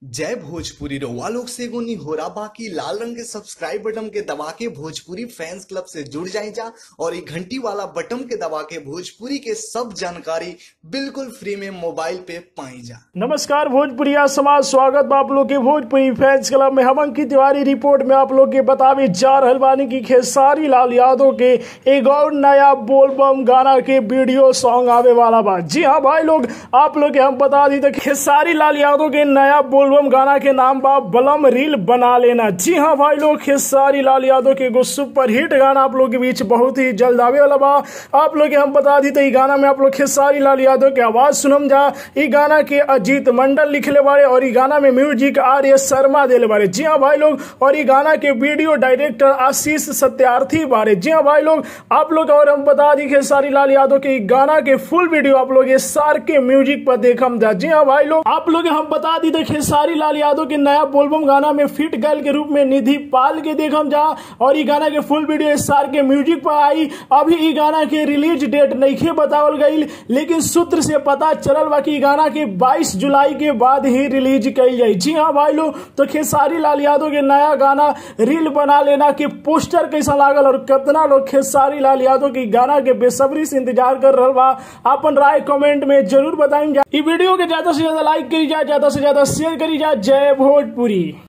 जय भोजपुरी रउआ लोग से एगो निहोरा बाकी लाल रंग के सब्सक्राइब बटन के दबा के भोजपुरी फैंस क्लब से जुड़ जाए जा और ये घंटी वाला बटन के दबा के भोजपुरी के सब जानकारी बिल्कुल फ्री में मोबाइल पे पाई जा नमस्कार भोजपुरिया समाज स्वागत बा आप लोग के भोजपुरी फैंस क्लब में हम अंकित तिवारी रिपोर्ट में आप लोग के बतावे जा रहल बानी की खेसारी लाल यादव के एक और नया बोलबम गाना के वीडियो सॉन्ग आवे वाला बा जी हाँ भाई लोग आप लोग के हम बता दी तो खेसारी लाल यादव के नया बोलबम गाना के नाम बा बलम रील बना लेना जी हाँ भाई लोग खेसारी लाल यादव के एगो सुपर हिट गाना आप लोग के बीच बहुत ही जल्द आवे वाला बा आप लोग के हम बता दी तो ई गाना में आप लोग खेसारी लाल यादव के आवाज सुनम जा ई गाना के अजीत मंडल लिखले बारे और ई गाना में म्यूजिक आर एस शर्मा दिले बारे जी हाँ भाई लोग और ई गाना के वीडियो डायरेक्टर आशीष सत्यार्थी बारे जी हाँ भाई लोग आप लोग और हम बता दी खेसारी लाल यादव के ई गाना के फुल वीडियो आप लोग ये सार के म्यूजिक पर देखम जा जी हाँ भाई लोग आप लोग हम बता दी तो खेसारी लाल यादव के नया बोलबम गाना में फिट गर्ल के रूप में निधि पाल के देखम जा और ई गाना के फुल वीडियो इस सार के म्यूजिक पर आई अभी ई गाना के रिलीज डेट नहीं बतावल गई लेकिन सूत्र से पता चलल बा कि ई गाना के 22 जुलाई के बाद ही रिलीज कल जाई जी हाँ भाई लोग तो खेसारी लाल यादव के नया गाना रील बना लेना के पोस्टर कैसा लागल और कितना लोग खेसारी लाल यादव की गाना के बेसब्री से इंतजार कर रहा बा अपन राय कमेंट में जरूर बताएंगे ई वीडियो के ज्यादा से ज्यादा लाइक करी जाए ज्यादा से ज्यादा शेयर करी जाए जय भोजपुरी